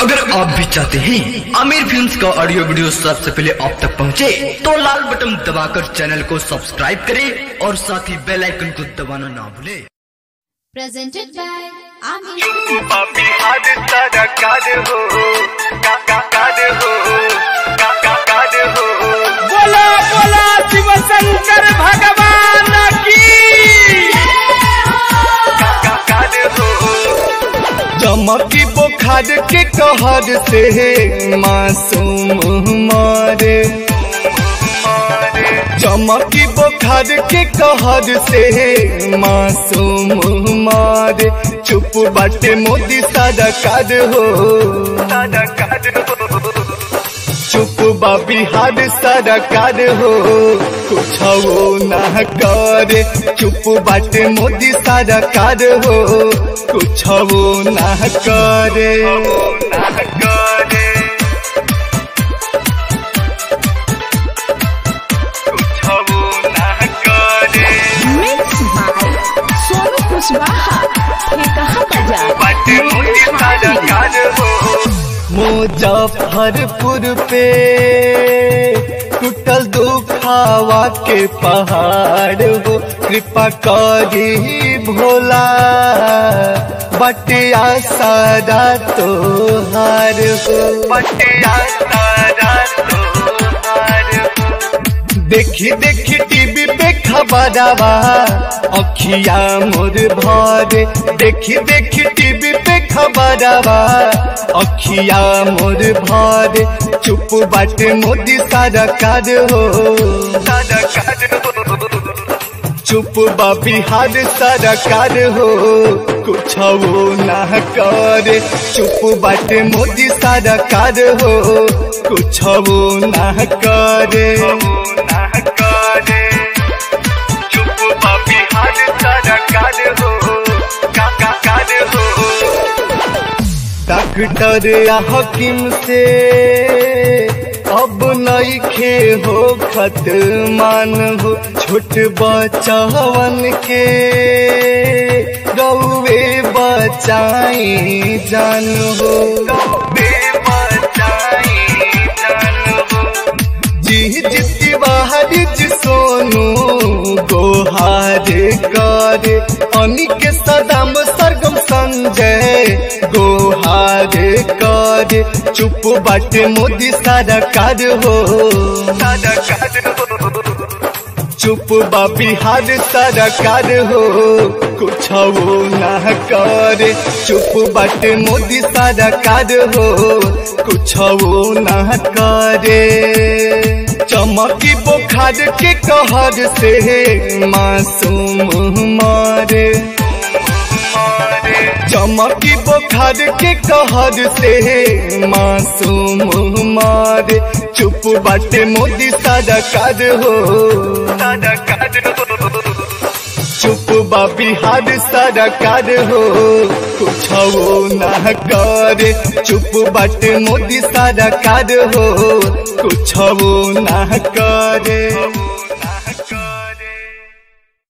अगर आप भी चाहते हैं आमिर फिल्म्स का ऑडियो वीडियो सबसे पहले आप तक पहुंचे, तो लाल बटन दबाकर चैनल को सब्सक्राइब करें और साथ ही बेल आइकन को दबाना ना भूलें presented by Amir. पापी हाथ सारा काद हो का का काद हो का का काद हो बोला बोला शिव शंकर भगवान की का का काद हो चमकी बुखार के कहर से मासूम मारे चमकी बुखार के कहर से मासूम मारे चुप बाटे मोदी सारा काद हो सारा काद हो चुप बा बिहार सारा काद हो कुछ वो ना करे चुप बाटे मोदी सारा काद हो कुछ वो ना करे ना करे कुछ वो ना करे मिक्स बाय सोनू कुशवाहा ये कहा बाजार बाटे मोदी सारा काद हो मुजफ्फरपुर पे टूटल दुखावा के पहाड़ हो कृपा करी भोला बटिया सारा तोहार हो बटिया सारा तोहार हो देखी देखी टीवी पे खबरवा अखिया मोर भरे देखी देखी टीवी पे खबरवा अखिया मोर भरे चुप बाटे मोदी सारा कार हो सारा काद हो चुप बा बिहार सारा कार हो कुछ वो ना करे चुप बाटे मोदी सारा कार हो कुछ वो ना करे ना करे चुप पापी हाथ सारा काद हो का का काद हो डॉक्टर या हकीम से अब नई खे हो खत मान हो छोट बचवन के गौवे बचाई जान हो बेबचाई जान हो जी जिति बाहर जी सोनू गोहार करे अनिक सदाम सरगम संजय गोहार करे चुप बाटे मोदी सारा कार हो सारा काद हो चुप बा बिहार सारा कार हो कुछ वो ना करे चुप बाटे मोदी सारा कार हो कुछ वो ना करे चमकी बुखार के कहर से मासूम मारे चमकी बुखार के कहर से मासूम मारे चुप बाटे मोदी सारा कार हो सारा काद हो चुप बा बिहार सारा कार हो कुछ वो ना करे चुप बाटे मोदी सारा कार हो कुछ वो ना करे